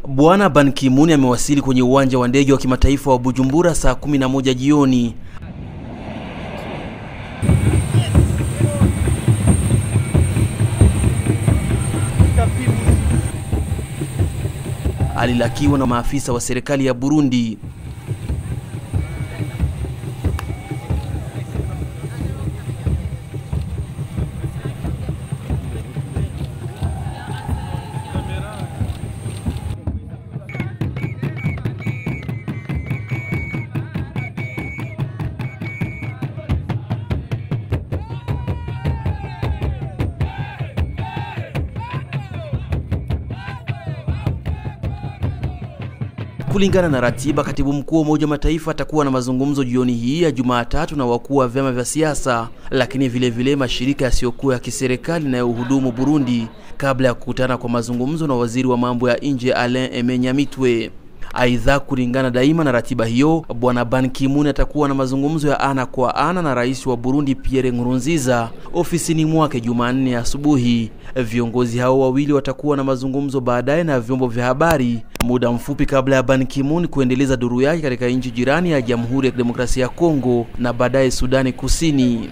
Bwana Ban Ki-moon amewasili kwenye uwanja wa ndege wa kimataifa wa Bujumbura saa 11 jioni. Alilakiwa na maafisa wa serikali ya Burundi. Kulingana na ratiba, katibu mkuu wa Umoja wa Mataifa atakuwa na mazungumzo jioni hii ya Jumatatu na wakuu wa vyama vya siasa, lakini vile vile mashirika yasiyokuwa ya kiserikali na ya uhudumu Burundi, kabla ya kukutana kwa mazungumzo na waziri wa mambo ya nje Alain Aime Nyamitwe. Aidha, kulingana daima na ratiba hiyo, bwana Ban Ki-moon atakuwa na mazungumzo ya ana kwa ana na rais wa Burundi Pierre Nkurunziza ofisini mwake Jumanne asubuhi. Viongozi hao wawili watakuwa na mazungumzo baadaye na vyombo vya habari muda mfupi kabla ya Ban Ki-moon kuendeleza duru yake katika nchi jirani ya Jamhuri ya Kidemokrasia ya Kongo na baadaye Sudani Kusini.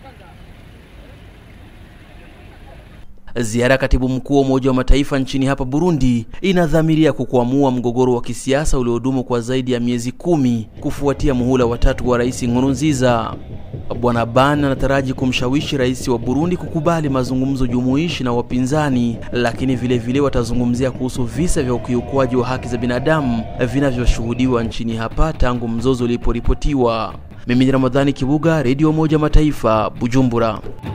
Ziara ya katibu mkuu wa Umoja wa Mataifa nchini hapa Burundi inadhamiria kukwamua mgogoro wa kisiasa uliodumu kwa zaidi ya miezi kumi kufuatia muhula watatu wa Rais Nkurunziza. Bwana Ban anataraji kumshawishi rais wa Burundi kukubali mazungumzo jumuishi na wapinzani, lakini vile vile watazungumzia kuhusu visa vya ukiukwaji wa haki za binadamu vinavyoshuhudiwa nchini hapa tangu mzozo uliporipotiwa. Mimi ni Ramadhani Kibuga, Radio Umoja Mataifa, Bujumbura.